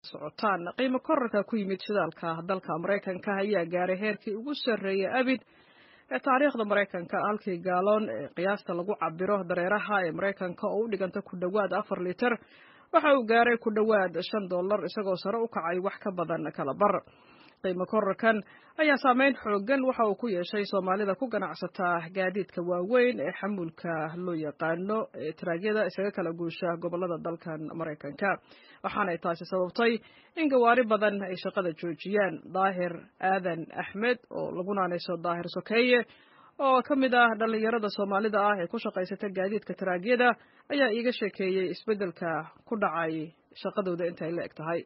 socotaan qiimo korarka ku yimid shidaalka dalka maraykanka ayaa gaaray heerkii ugu sarreeyay abid ee taariikhda maraykanka halkii gaaloon ee qiyaasta lagu cabiro dareeraha ee maraykanka oo u dhiganta ku dhowaad afar liter waxa uu gaaray ku dhowaad shan dollar isagoo sare u kacay wax ka badan kala bar qiimo korarkan ayaa saameyn xoogan waxa uu ku yeeshay soomaalida ku ganacsataa gaadiidka waaweyn ee xamuulka loo yaqaano ee taraagyada isaga kala guusha gobolada dalkan maraykanka waxaanay taasi sababtay in gawaari badan ay shaqada joojiyaan daahir aadan axmed oo lagu naanayso daahir sokeeye oo ka mid ah dhallinyarada soomaalida ah ee ku shaqaysata gaadiidka taraagyada ayaa iiga sheekeeyey isbeddelka ku dhacay shaqadooda intay la eg tahay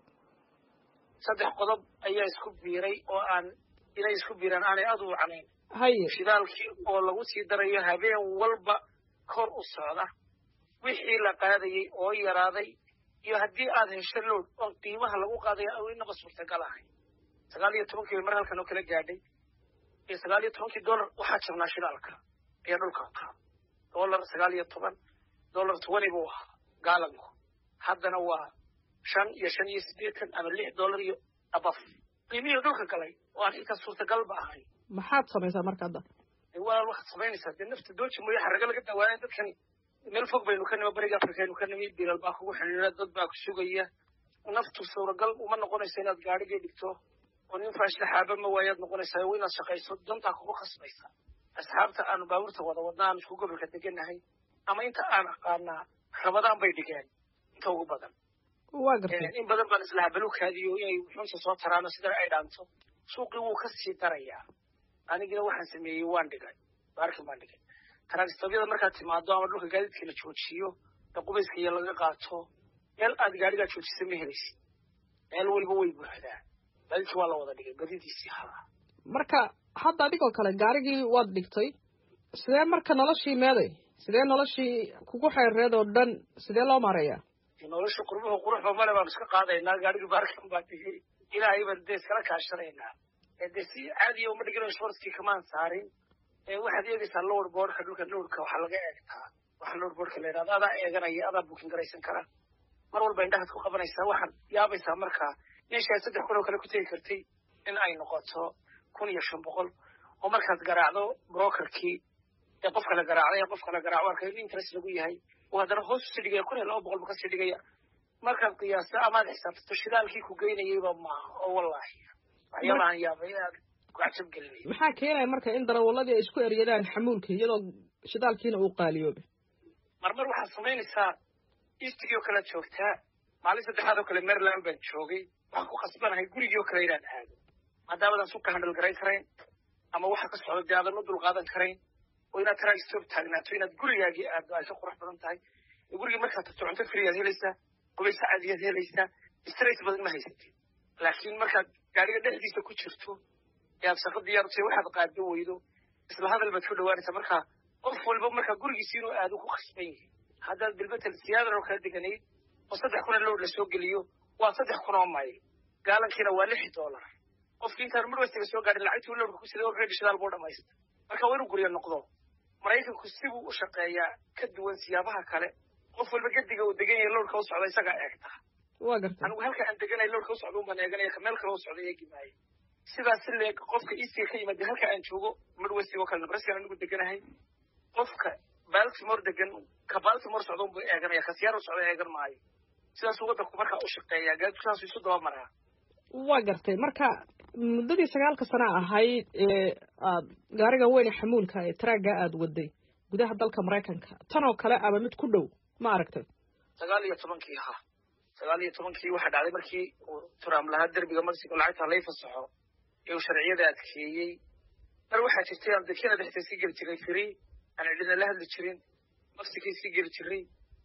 saddex qodob ayaa isku biiray oo aan inay isku biiraan aanay aada u wacnayn haye shidaalkii oo lagu sii darayo habeen walba kor u socda wixii la qaadayey oo yaraaday iyo haddii aad hesho lood oon qiimaha lagu qaadaya inaba suurtagal ahay sagaal iyo tobankii bay mar halkan oo kala gaadhay iyo sagaal iyo tobankii dollar waxaa jabnaa shidaalka ayaa dhulka kaa dollar sagaal iyo toban dollar twenty buu ahaa gaalanku haddana waa shan iyo shan iyo siddeetan ama lix dollar iyo abaf qiimihii dhulka galay oo aan xitaa suurtagalba ahay maxaad samaysaa marka hadda walaal waxaad samaynaysaa dee nafta dooji mooye xarraga laga dawaaya dadkan meel fog baynu ka nimi bariga afrikaynu ka nimi bilal baa kugu xidhiira dad baa ku sugaya naftu suuragal uma noqonayso inaad gaadhigii dhigto oo nin faashlaxaaba ma waayaad noqonaysaa waa inaad shaqayso dantaa kugu khasbaysa asxaabta aanu baabuurta wada wadna aan isku gobolka degannahay ama inta aan aqaanaa rabadaan bay dhigeen inta ugu badan waa gartay in badan baan islahaa balukaadiyo inay xunta soo taraano sida ay dhaanto suuqii wuu ka sii darayaa anigina waxaan sameeyey waan dhigay baarkin baan dhigay taraagstobyada markaad timaado ama dhulka gaadiidka la joojiyo ee qubayska iyo laga qaato meel aad gaadhigaa joojisa ma helaysid meel weliba way buuxdaa gaadiidkii waa la wada dhigay badidiisii haa marka hadda adigoo kale gaarigii waad dhigtay sidee marka noloshii meeday sidee noloshii kugu xeereed oo dhan sidee loo maareeyaa nolosha qurbuhu quruxba male baanu iska qaadaynaa gaadhigii baarkan baa dhigay ilaahay baan dee iskala kaashanaynaa dee si caadiya uma dhigino shorskii kamaan saarin waxaad eegaysaa lowr boorka dhulka lowrka waxaa laga eegtaa waxa lowr boorka la yidhahdo adaa eeganaya adaa buukin garaysan kara mar walba indhahaad ku qabanaysaa waxaad yaabaysaa markaa meeshaad saddex kun oo kale ku tegi kartay in ay noqoto kun iyo shan boqol oo markaad garaacdo brokerkii ee qofka la garaacday ee qofka la garaaco arka in interest lagu yahay oo haddana hoos usii dhigaya kun iyo laba boqol ba kasii dhigaya markaad qiyaasta amaad xisaabtato shidaalkii ku geynayayba maaha oo wallaahi waxyaabahan yaabay aad ku cajab gelinaya maxaa keenaya marka in darawalladii ay isku eryadaan xamuulka iyadoo shidaalkiina uu qaaliyoobay marmar waxaad samaynaysaa eastigii oo kalead joogtaa maalin saddexaad oo kale maryland baan joogay waxaan ku khasbanahay gurigii oo kale inaan aado maadaamadan suka handal garayn karayn ama waxa ka socda dee aadan u dulqaadan karayn oo inaad taraag stoob taagnaato inaad gurigaagii aado ay ka qurux badan tahay gurigii markaad tagto cunto friyaad helaysaa qubaysa caadiyaad helaysaa straight badan ma haysatid laakiin markaad gaadhiga dhexdiisa ku jirto ee aad shaqo diyaar utahay waxaad qaado weydo isla hadal baad ku dhawaanaysaa markaa qof walba markaa gurigiisi inuu aado ku khasban yahay haddaad bilbetel siyaadan oo kala deganayd oo saddex kuna lowr la soo geliyo waa saddex kun oo mayl gaalankiina waa lix dollar qofkii intaan midwestiga soo gaadhin lacagtuu lowrka ku siday already shidaal buu dhamaysta marka waa inuu guryo noqdo maraykanku sibuu u shaqeeyaa ka duwan siyaabaha kale qof walba gediga uu degan yahay lowrka u socda isagaa eegta waa gartay anigu halka aan deganay lowrka u socda unbaan eeganaya ka meel kale u socda eegi maayo sidaas si leeg qofka eastiga ka yimaada halka aan joogo midwestiga oo kale nebraska anigu deganahay qofka baltimore degan ka baltimore socda unbuu eeganaya ka siyaar u socda eegan maayo sidaasuu waddanku markaa u shaqeeyaa gaadiidku saasuu isu daba maraa waa gartay marka muddadii sagaalka sana ahayd ee aad gaariga weyne xamuulka ee taraagga aada waday gudaha dalka maraykanka tan oo kale ama mid ku dhow ma aragtay sagaal iyo tobankii ha sagaal iyo tobankii waxaa dhacday markii uu trump lahaa derbiga mexico lacagta lay fasaxo ee uu sharciyada adkeeyey mar waxaa jirtay aan dekena dhexda sii geli jiray free aan cidina la hadli jirin mexicay sii geli jiray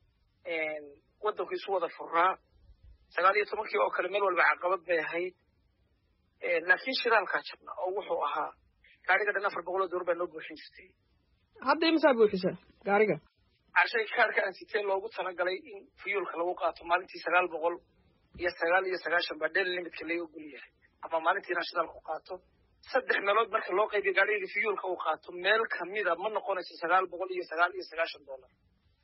waddanku isu wada furaa sagaal iyo tobankii oo kale meel walba caqabad bay ahayd laakiin shidaalkaa jabna oo wuxuu ahaa gaariga dhan afar boqol oo door baa noo buuxin jirtay hadda imisaa buuxisa gaariga carshay kaarka aan sitee loogu talagalay in fuyuulka lagu qaato maalintii sagaal boqol iyo sagaal iyo sagaashan baa dhel limitka laga ogol yahay ama maalintii inaan shidaal ku qaato saddex meelood marka loo qaybiyo gaadhiga fiyuulka uu qaato meel kamida ma noqonayso sagaal boqol iyo sagaal iyo sagaashan dollar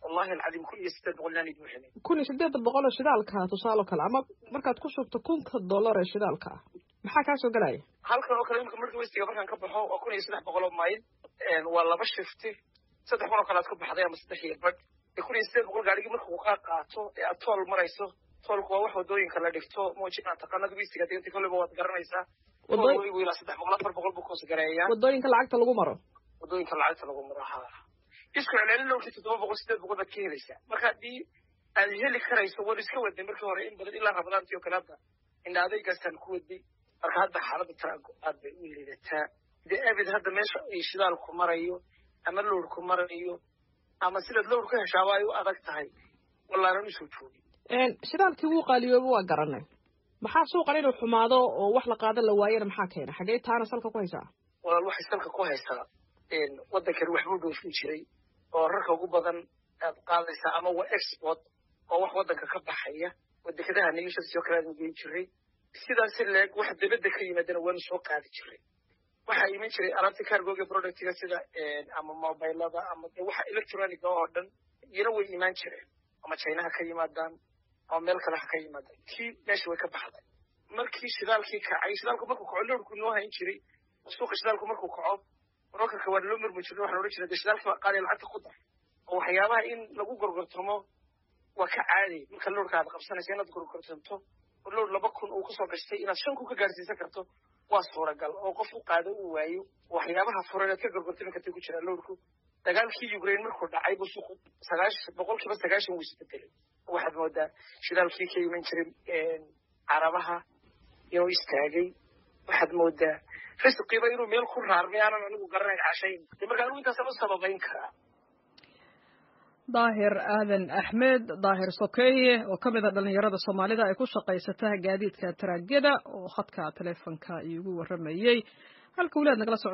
wallahi alcadiim kun iyo siddeed boqol inaan idin helin kun iyo siddeed boqol oo shidaalka tusaale o kale ama markaad ku shubto kunka dollar ee shidaalka ah maxaa kaa soo gelaya halkan oo kale imika marka westiga markaan ka baxo waa kun iyo saddex boqol oo mayl waa laba shifti saddex kun oo kale aad ku baxday ama saddex iyo badh kun iyo siddeed boqol gaarigii marka uu kaa qaato ee aad tool marayso toolku waa wax wadooyinka la dhigto moojinaa taqaanada westiga deganta kolleyba waad garanaysaa tool welibu ilaa saddex boqol afar boqol buu koos gareeyaa wadooyinka lacagta lagu maro wadooyinka lacagta lagu maro ha isku celcelin lowkii toddoba boqol siddeed boqol baad ka helaysaa marka haddii aad heli karayso waan iska waday markii hore in badan ilaa ramadaantii oo kale hadda indha adaygaasaan ku waday marka hadda xaaladda tarago aad bay u liidataa dee abid hadda meesha ay shidaalku marayo ama lowrku marayo ama sidaad lowr ka heshaaba ay u adag tahay wallaanan usoo joogin shidaalkii wuu qaaliyooba waa garanay maxaa suuqan inuu xumaado oo wax la qaada la waayana maxaa keena xagee taana salka ku haysaa walaal waxay salka ku haysaa waddankani waxbuu dhoofin jiray oo rarka ugu badan aad qaadaysaa ama waa export oo wax waddanka ka baxaya oo dekedaha nigishadasoo kale aad geyn jiray sidaasi leeg wax dibadda ka yimaadana waanu soo qaadi jiray waxaa iman jiray alaabta cargoga productiga sida ama mobilada ama de waxa electroniga oo dhan iyana way imaan jireen ama chinaha ka yimaadaan ama meel kale ha ka yimaadaan kii meesha way ka baxday markii shidaalkii kacay shidaalku markuu kaco lowrku noo hayn jiray suuqa shidaalku markuu kaco brokerka waa loo murmi jirnay waxaan odhan jiray de shidaalkii baa qaadaya lacagta ku dar oo waxyaabaha in lagu gorgortamo waa ka caadi marka lowrka aad qabsanaysa inaad gorgortamto oo lowr laba kun uu kasoo gashtay inaad shan kun ka gaarsiisan karto waa suuragal oo qof u qaado uu waayo waxyaabaha furan aad ka gorgortami kartay ku jiraa lowrku dagaalkii ukraine markuu dhacay buu suuqu sagaash boqol kiiba sagaashan wuu isbedelay waxaad moodaa shidaalkii ka iman jiray carabaha inuu istaagay waxaad moodaa risqiba inuu meel ku raarmay aanan anigu garanayn cashayn de marka anigu intaasaan u sababayn karaa daahir aadan axmed daahir sokeeye oo ka mid a dhallinyarada soomaalida ay ku shaqaysata gaadiidka taraagada oo khadka taleefonka iigu warramayey halka weli aad nagala so